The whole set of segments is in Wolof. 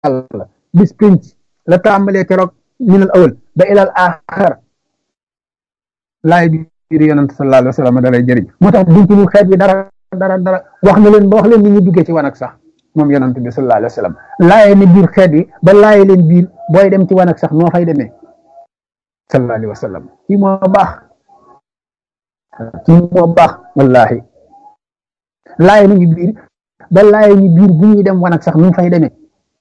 yàlla bis pinc la tàmbalee keroog minal awal ba ilal axar laay biir yonent sallallahu alayhi wa sallam dalay jëriñ moo tax duñ ci lu xeet bi dara dara dara wax na leen ba wax leen ni ñu duggee ci wanag sax moom yonent bi sallallahu alayhi wa sallam laaye ne biir xeet bi ba laaye leen biir booy dem ci wanag sax noo fay demee sallallahu alayhi wa sallam kii moo baax kii moo baax wallahi laaye nañu biir ba laaye ñu biir bu ñuy dem wanag sax nu fay demee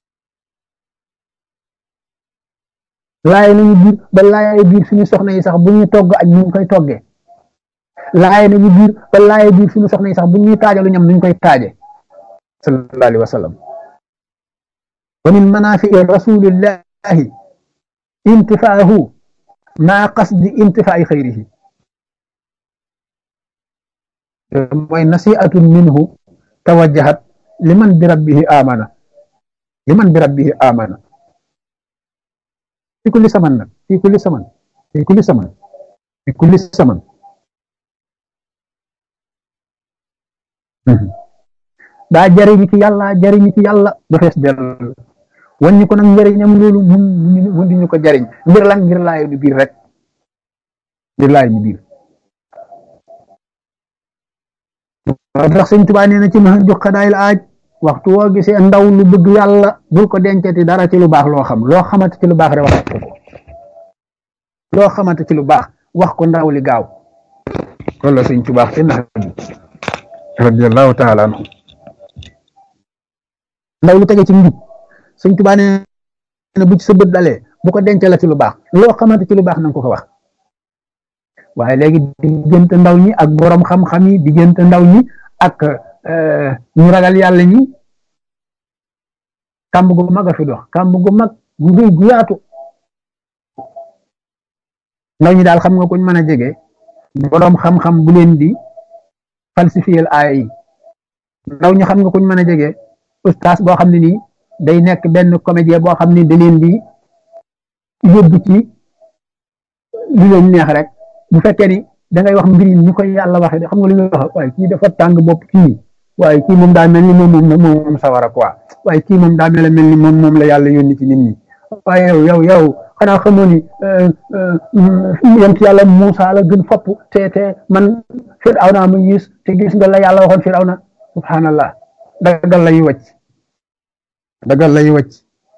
laaye nañu biir ba laaye biir suñu soxna yi sax bu ñuy togg ak ñu koy toggee laaye nañu biir ba laaye biir suñu soxna yi sax bu ñuy taajalu ñam nuñ koy taaje sallallahu alayhi wa sallam wa min manafii rasulillahi intifaahu maa qasdi intifaai xayrihi mooy nasiatun minhu tawajjahat liman bi rabbihi amana liman bi rabbihi amana fi kulli saman nag fi kulli saman fi kulli saman fi kulli saman daa jariñu ci yàlla jariñu ci yàlla ba fees del wàññi ko nag njëriñam loolu mun mun di ñu ko jariñ ngir lan ngir laayo ni biir rek ngir laayo ni biir tax sëñ Tuubaa nee na ci ma jox xadaayil aaj waxtu woo gisee ndaw lu bëgg yàlla bul ko dencati dara ci lu baax loo xam loo xamante ci lu baax rek wax ko loo xamante ci lu baax wax ko ndaw li gaaw loolu la sëñ Tuubaa te nax bi radiyallahu taala anhu ndaw lu tege ci njub sëñ Tuubaa nee na bu ci sa bët dalee bu ko denc la ci lu baax loo xamante ci lu baax nanga ko ko wax waaye léegi diggante ndaw ñi ak borom xam-xam yi diggante ndaw ñi ak ñu ragal yàlla ñi kàmb gu mag a fi dox kàmb gu mag gu rëy gu yaatu ndaw ñi daal xam nga kuñ mën a jege borom xam-xam bu leen di falsifier aaya yi ndaw ñi xam nga kuñ mën a jege ustaas boo xam ne nii day nekk benn comédien boo xam ne da leen di yóbbu ci lu leen neex rek bu fekkee ni da ngay wax mbir yi ni koy yàlla waxee xam nga lu ñuy wax waaye kii dafa tàng bopp kii waaye kii moom daa mel ni moom moom moom sawara quoi waaye kii moom daa mel mel ni moom moom la yàlla yónni ci nit ñi waaye yow yow yow xanaa xamoo ni yent yàlla Muusa la gën fopp te te man Firawna ma gis te gis nga la yàlla waxoon Firawna subhanallah dagal lay wàcc dagal lay wàcc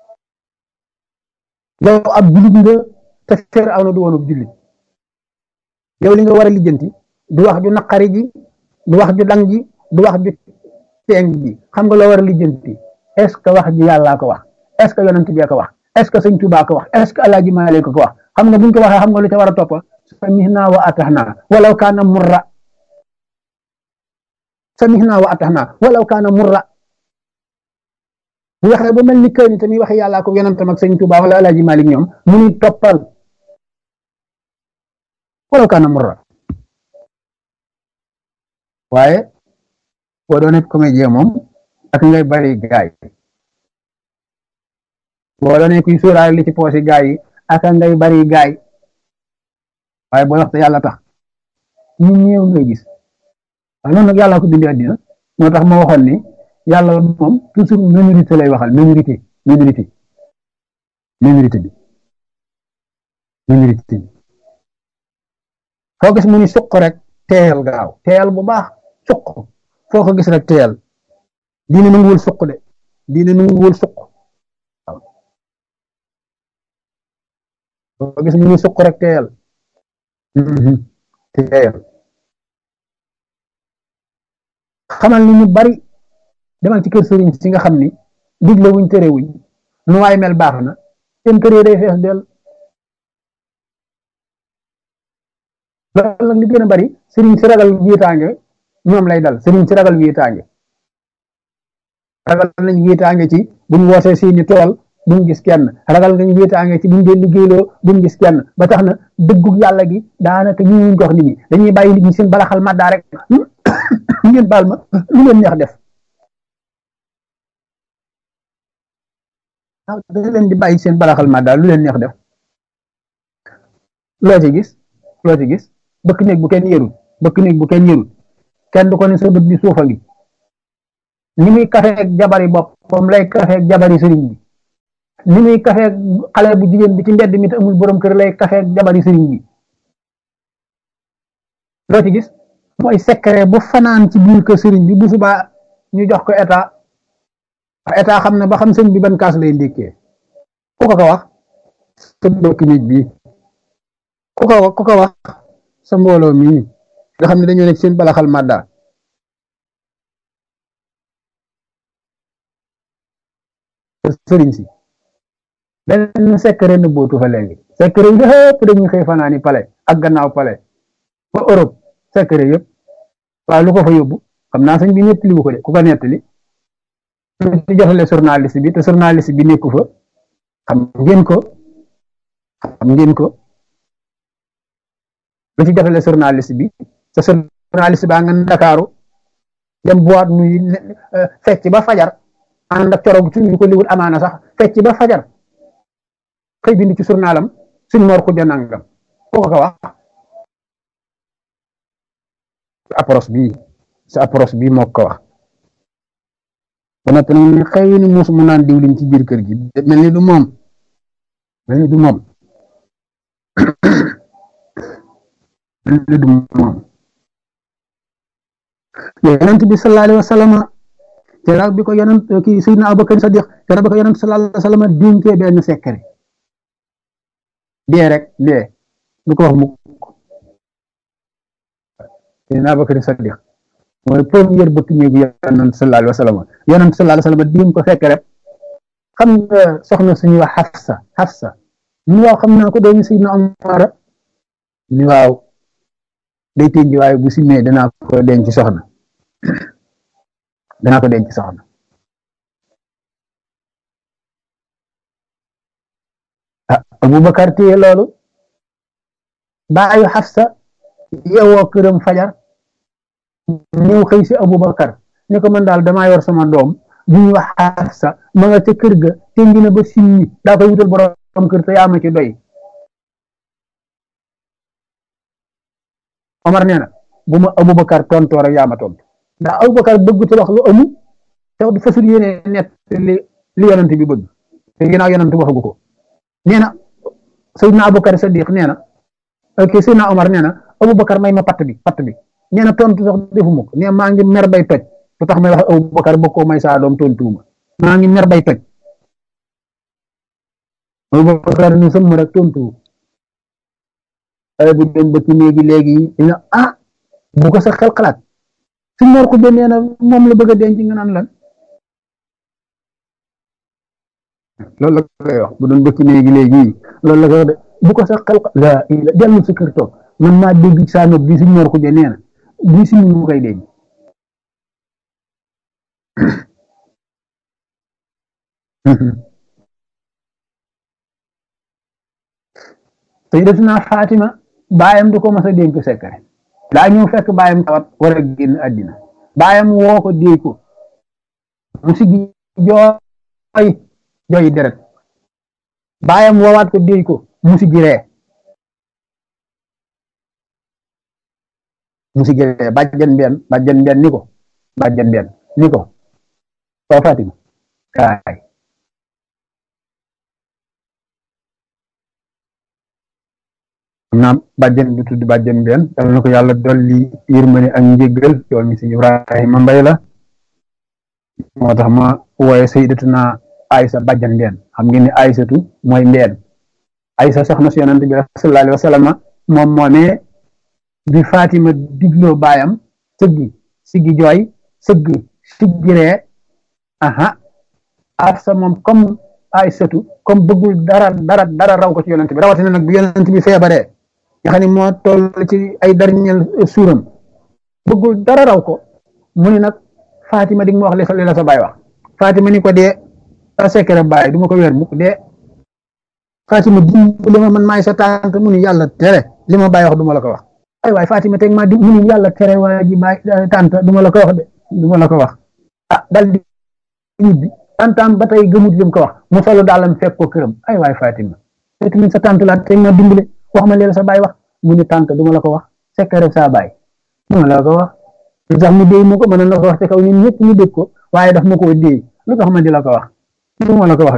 yow ab jullit nga te Firawna du woon ab jullit yow li nga war a lijjanti du wax ju naqari ji du wax ju dang ji du wax ju teeng ji xam nga loo war a lijjanti est ce que wax ji yàllaa ko wax est ce que yonent bi ko wax est ce que sëñ Tuubaa ko wax est ce que alaaji Maalik ko wax xam nga buñ ko waxee xam nga lu ca war a topp samihna wa atahna walaw kaana murra samihna wa atahna walaw kaana murra bu waxee ba mel ni kër ni tamit waxe yàllaa ko yonentam ak sëñ Tuubaa wala alaaji Maalik ñoom mu ni toppal walaw kaana murra waaye boo doon comédien moom ak ngay bari gaay boo doon kuy sóoraale li ci poosi gaay yi ak ngay bari gaay waaye boo waxte yàlla tax ñu ñëw ngay gis waaye noonu nag yàlla ko bindi àddina moo tax ma waxoon ni yàlla moom toujours minorité lay waxal minorité minorité minorité bi minorité bi foo gis mu ni suq rek teel gaaw teel bu baax suq foo ko gis rek teel diine nanguwul suq de diine nanguwul suq waaw foo ko gis mu ni suq rek teel teel xamal ni ñu bari demal ci kër sëriñ si nga xam ni digle wuñ tere wuñ nu waay mel baax na seen kër yi day fees del loolu nag li gën a bari sëriñ si ragal wiitaange ñoom lay dal sëriñ si ragal wiitaange ragal nañ wiitaange ci buñ wootee seeni tool buñ gis kenn ragal nañ wiitaange ci buñ dee liggéeyloo buñ gis kenn ba tax na dëggug yàlla gi daanaka ñu ñu jox nit ñi dañuy bàyyi nit ñi seen balaxal maddaa rek ngeen baal ma lu leen neex def waaw dañ leen di bàyyi seen balaxal maddaa lu leen neex def loo ci gis loo ci gis bëkk néeg bu kenn yërul bëkk néeg bu kenn yërul kenn du ko ne sa bët bi suufa ngi ni muy kafeeg jabari boppam lay kafeeg jabari sëriñ bi ni muy kafeeg xale bu jigéen bi ci mbedd mi te amul borom kër lay kafeeg jabari sëriñ bi loo ci gis mooy secret bu fanaan ci biir kër sëriñ bi bu subaa ñu jox ko état état xam na ba xam sëñ bi ban kaas lay ndékkee ku ko ko wax sa mbokk nit bi ku ko ku ko wax sa mbooloo mii nga xam ne dañoo nekk seen balaxal màdda sëriñ si benn secret na bootu fa léegi secret yëpp dañuy xëy fanaani pale ak gannaaw pale ba Europe secret yëpp waaw lu ko fa yóbbu xam naa sëñ bi nettali bu ko de ku ko nettali ci jotale journaliste bi te journaliste bi nekku fa xam ngeen ko xam ngeen ko lu ci jotale journaliste bi te journaliste baa nga Ndakaaru dem boîte nuy fecc ba fajar ànd ak coro suñu ko liwul amaana sax fecc ba fajar xëy bind ci journalam suñ mor xuja nangam koo ko wax sa approche bii sa approche bii moo ko wax ba noppi nag ne xëy ni muus mu naan diwlin ci biir kër gi mel ni du moom mel ni du moom mel ni du moom yonent bi sallallahu alayhi wa sallam keroog bi ko yonent kii Seydina Abubakar Sadiq keroog bi ko yonent sallallahu alayhi wa sallam dénkee benn secret dee rek dee du ko wax mukk Seydina Abubakar Sadiq mooy première bëkk néegu yonent sallallahu alayhi wa sallam yonent sallallahu alayhi wa sallam dénk ko fekk rek xam nga soxna suñuy wax Xafsa Xafsa ni waaw xam naa ko doomi Seydina Omar ni waaw day tënji waaye bu simee danaa ko denc soxna danaa ko denc soxna ah Abubakar téye loolu baayu Xafsa yeewoo këram fajar ñëw xëy si Abubakar ne ko man daal damaa yor sama doom bu ñuy wax Xafsa ma nga ca kër ga tënji na ba simmi daa koy wutal borom kër te yaa ma ci doy Omar nee na bu ma Aboubacar tontoo rek yaa ma tontu ndax Aboubacar bëgg te wax lu amul te wax fasul yéene net li li yonent bi bëgg te ginnaaw yonent waxagu ko nee na Seydina Aboubacar Sadiq nee na ok Seydina Omar nee na Aboubacar may ma patt bi patt bi nee na tontu sax defuma ko nee maa ngi mer bay toj lu tax may wax Aboubacar bëgg koo may saa doom tontuuma maa ngi mer bay toj Aboubacar ni sëmm rek tontu bu dem ba ci néegi léegi dina ah bu ko sa xel xalaat su mor ko nee na moom la bëgg a denc nga naan lan loolu la koy wax bu doon ba ci néegi léegi loolu la koy wax de bu ko sa xel la dellu sa kër toog man maa dégg saa nopp bi su mor ko nee na bii si mu koy denc sayyidatuna Fatima baayam du ko mas a dénk secret daa ñëw fekk baayam tawat war a génn àddina baayam woo ko déy ko mu sigi jooy jooy deret baayam woowaat ko déy ko mu sigi ree mu sigi ree bàjjan benn bàjjan benn ni ko bàjjan benn ni ko soo Fatima kaay naam bàjjen bi tudd bàjjen benn yal na ko yàlla dolli yërmande ak njéggal yoon mi si Ibrahima Mbay la moo tax ma wooye sayyidatuna Aysa bàjjan benn xam ngeen ni Aysatu mooy mbeen Aysa soxna si yonent bi sallallahu alayhi wa sallam moom moomee bi Fatima digloo baayam sëggi siggi jooy sëggi siggi ree aha Afsa moom comme Aysatu comme bëggul dara dara dara raw ko ci yonent bi rawatina nag bi yonent bi feebaree nga xam ne moo toll ci ay dernier suuram bëggul dara raw ko mu ni nag Fatima di nga ma wax li la sa baay wax Fatima ni ko dee sa secret baay du ma ko weer mukk dee Fatima dimbali ma man maay sa tante mu ni yàlla tere li ma baay wax du ma la ko wax ay waay Fatima teg ma di mu ni yàlla tere waa ji baay tante du ma la ko wax de du ma la ko wax ah dal di ñibbi tantam ba tey gëmut lim ko wax mu solo daalam fekk ko këram ay waay Fatima te sa tante la teg ma dimbali wax ma leen sa baay wax mu ni tante du ma la ko wax secret sa baay du ma la ko wax lu tax mu déy ma ko mën na la ko wax te kaw ñun ñëpp ñu dégg ko waaye daf ma koo déy lu tax ma di la ko wax du ma la ko wax de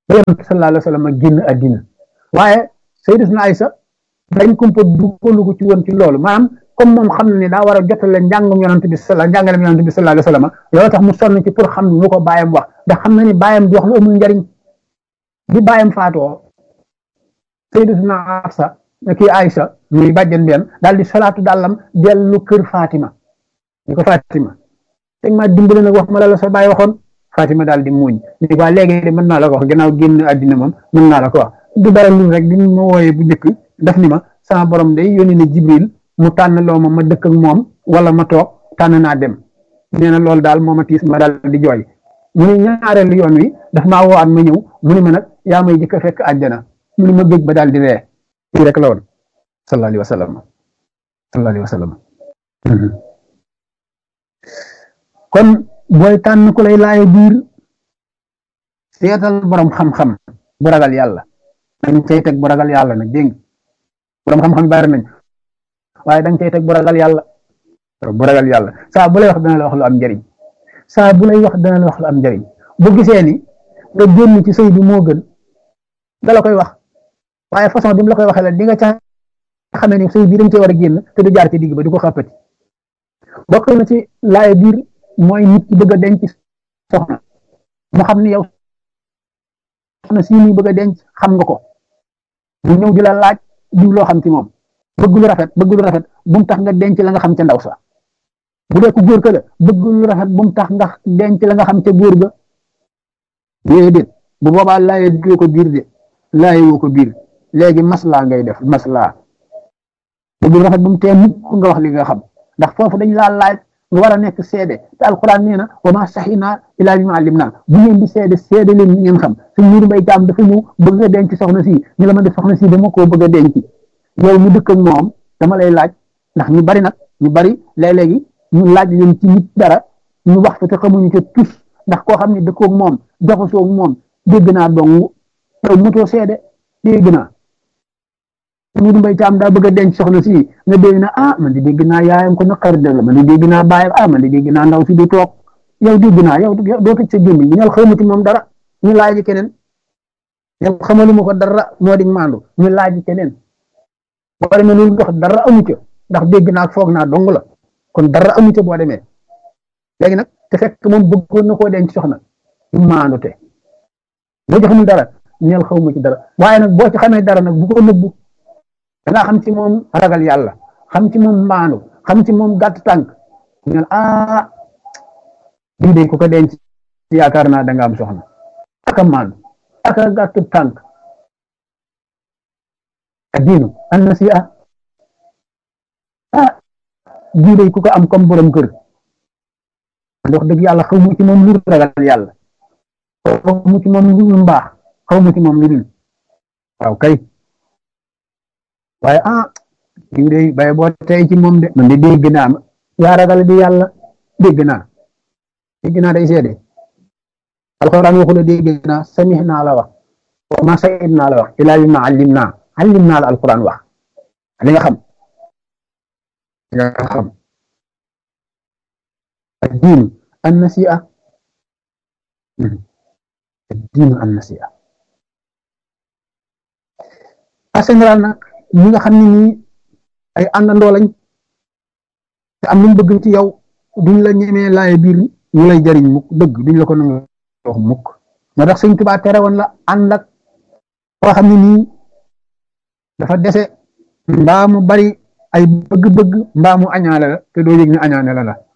ba yonent sallallahu alayhi wa sallam génn àddina waaye sayyidatuna Aysa dañ kumpa dugalu ko ci woon ci loolu maanaam comme moom xam na ne daa war a jotale njàngum yonent bi sala njàngalem yonent bi sallallahu alayhi wa sallam loolu tax mu sonn ci pour xam lu ko bàyyam wax ndax xam na ni bàyyam di wax lu amul njariñ bi bàyyam faatoo sayyidatuna Hafsa kii Aysa muy bàjjen benn daal di salaatu dàllam dellu kër Fatima ni ko Fatima teg maa dimbali nag wax ma la la sa bàyyi waxoon Fatima daal di muuñ ni waa léegi de mën naa la ko wax gannaaw génn àddina moom mën naa la ko wax du dara lu rek bi ma wooyee bu njëkk daf ni ma sama borom day yónni na Jibril mu tànn loo ma ma dëkk ak moom wala ma toog tànn naa dem nee na loolu daal moo ma tiis ma daal di jooy mu ne ñaareelu yoon wi daf maa woowaat ma ñëw mu ne ma nag yaa may jëkk a fekk àjjana mu ne ma géej ba daal di ree fii rek la woon sallallahu alayhi wa sallam sallallahu alayhi wa sallam kon booy tànn ku lay laayo biir seetal borom xam-xam bu ragal yàlla dañ cay teg bu ragal yàlla nag dégg borom xam-xam bari nañ waaye dañ cay teg bu ragal yàlla bu ragal yàlla saa bu lay wax dana la wax lu am njariñ saa bu lay wax dana la wax lu am njariñ bu gisee ni nga génn ci sëy bi moo gën da la koy wax waaye façon bi mu la koy waxee la di nga ca xamee ni sëy bi dañ cee war a génn te du jaar ci digg ba di ko xàppati bokk na ci laay biir mooy nit ki bëgg a denc soxna mu xam ni yow soxna si muy bëgg a denc xam nga ko mu ñëw di la laaj diw loo xam ci moom bëgg lu rafet bëgg lu rafet bu mu tax nga denc la nga xam ca ndaw sa bu dee ku góor ka la bëgg lu rafet bu mu tax nga denc la nga xam ca góor ga déedéet bu boobaa laaye woo ko biir de laaye woo ko biir léegi maslaa ngay def maslaa bëgg lu rafet bu mu tee mukk nga wax li nga xam ndax foofu dañ laa laaj nga war a nekk seede te alquran nee na wa ma saxinaa ilaa bi ma alim naa bu ngeen di seede seede leen ni ngeen xam suñ muuru mbay jaam dafa ñëw bëgg nga denc soxna si ñu la ma def soxna si dama koo bëgg a denc yow mu dëkk ak moom dama lay laaj ndax ñu bari nag ñu bari léeg-léegi ñu laaj leen ci nit dara ñu wax fa te xamuñu ca tus ndax koo xam ne dëkkoog moom jaxasoo moom dégg naa dong yow motoo seede dégg naa Modou Mbaye Thiam daa bëgg a denc soxna si nga dégg na ah man di dégg naa yaayam ko naqar dëgg la man di dégg naa baayam ah man di dégg naa ndaw si di toog yow dégg naa yow doo tëj sa gémmiñ ñal xamati moom dara ñu laaj keneen yow xamaluma ko dara moo di maandu ñu laaj keneen boo demee loolu ndox dara amu ca ndax dégg naa foog naa dong la kon dara amu ca boo demee léegi nag te fekk moom bëggoon na koo denc soxna ñu maandu te boo ci xamul dara ñal xawma ci dara waaye nag boo ci xamee dara nag bu ko nëbbu da nga xam ci moom ragal yàlla xam ci moom maandu xam ci moom gàtt tànk ñu ne ah bii de ku ko denc yaakaar naa da nga am soxna aka maandu aka gàtt tànk addiinu an nasiha ah bii de ku ko am comme borom kër wax dëgg yàlla xaw mu ci moom lu ragal yàlla xaw mu ci moom lu mbaax xaw mu ci moom lu dul waaw kay waaye ah diw de bay boo tey ci moom de man de dégg naa yaa ragal di yàlla dégg naa dégg naa day seede alxuraan waxu la dégg naa samih naa la wax wa ma sayid naa la wax ilaa bi ma allim naa allim naa la alxuraan wax li nga xam li nga xam addiinu an nasi'a addiinu an nasi'a en général nag ñi nga xam ne nii ay àndandoo lañ te am luñ bëgg ci yow duñ la ñemee laaye biir ñu lay jariñ mukk dëgg duñ la ko nangu wax mukk moo tax sëñ Tuubaa tere woon la ànd ak koo xam ne nii dafa dese mbaa mu bari ay bëgg-bëgg mbaa mu añaale la te doo yëg ne añaane la la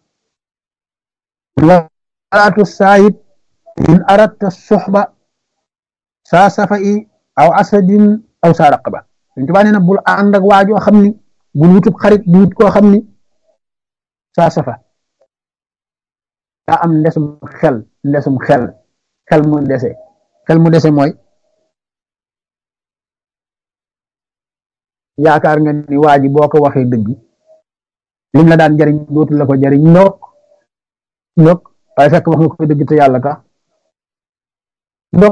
walaatu saayib in aratta suxba saa safa i aw asadin aw saa raqaba Sëñ Tuubaa nee na bul ànd ak waajoo xam ni bul wutub xarit di wut koo xam ni saa safa daa am ndesum xel ndesum xel xel mu dese xel mu dese mooy yaakaar nga ni waa ji boo ko waxee dëgg lim la daan jariñ dootu la ko jariñ ndok ndok waaye fekk wax nga ko dëgg te yàlla tax ndok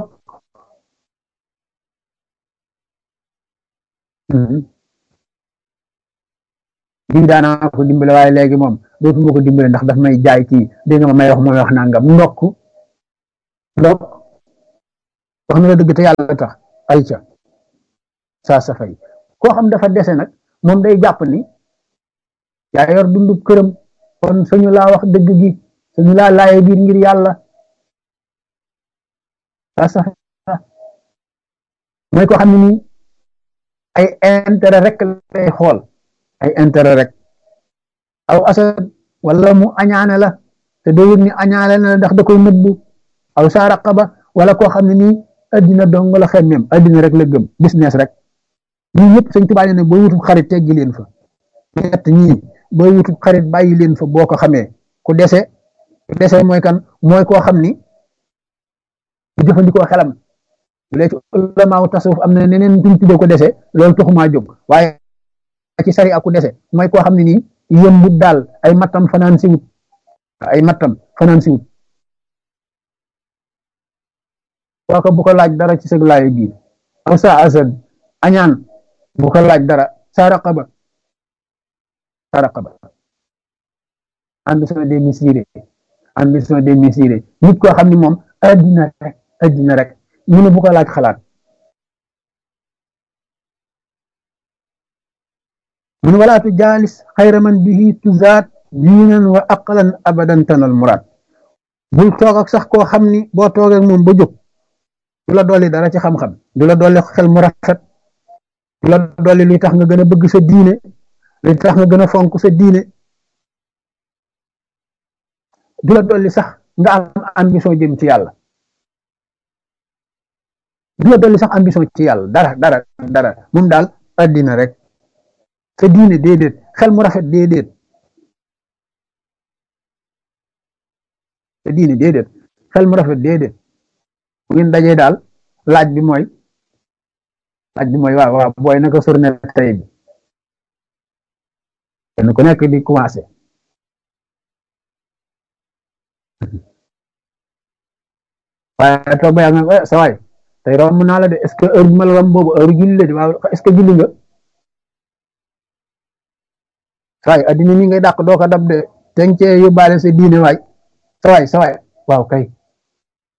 lii daanaa ko dimbale waaye léegi moom dootuma ko dimbale ndax daf may jaay kii dégg nga ma may wax mooy wax nangam ndokk ndokk wax na la dëgg te yàlla tax ay ca saa sa fay koo xam dafa dese nag moom day jàpp ni yaa yor dundub këram kon suñu laa wax dëgg gi suñu laa laaye biir ngir yàlla saa sa mooy koo xam ne nii ay intérêt rek lay xool ay intérêt rek aw asad wala mu añaane la te doo yëg ni añaane la ndax da koy nëbbu aw saa raqaba wala koo xam ne nii addina dong la xemmeem addina rek la gëm business rek ñii ñëpp sëñ Tuubaa ne boo wutub xarit teggi leen fa ñett ñii boo wutub xarit bàyyi leen fa boo ko xamee ku dese ku dese mooy kan mooy koo xam ni du jëfandikoo xelam léegi ulamaaw tasawuf am na neneen duñ tuddee ko dese loolu taxumaa jóg waaye ci sari aku dese mooy koo xam ne nii yëmbut daal ay mattam fanaan si wut ay mattam fanaan si wut kooka bu ko laaj dara ci sëg laayo biir aw sa asad añaan bu ko laaj dara sa raqaba sa raqaba ambition démesurée ambition démesurée nit koo xam ne moom addina rek addina rek mu ne bu ko laaj xalaat mun wala tu jaalis xayra man bihi tuzaat diinan wa aqlan abadan tanal muraad bul toog ak sax koo xam ni boo toogee moom ba jóg du la dolli dara ci xam-xam du la dolli xel mu rafet du la dolli luy tax nga gën a bëgg sa diine luy tax nga gën a fonk sa diine du la dolli sax nga am ambition jëm ci yàlla du la dolli sax ambition ci yàlla dara dara dara moom daal addina rek sa diine déedéet xel mu rafet déedéet sa diine déedéet xel mu rafet déedéet bu ngeen dajee daal laaj bi mooy laaj bi mooy waaw waaw booy naka surne tey bi kenn ku nekk di commencé waaye toog ba yàgg nga sa waay tey romb naa la de est ce que heure bi ma la romb boobu heure julli la de waaw est ce que julli nga sa waay addina mi ngay dàq doo ko dab de te nga cee yóbbaale sa diine waay sa waay sa waay waaw kay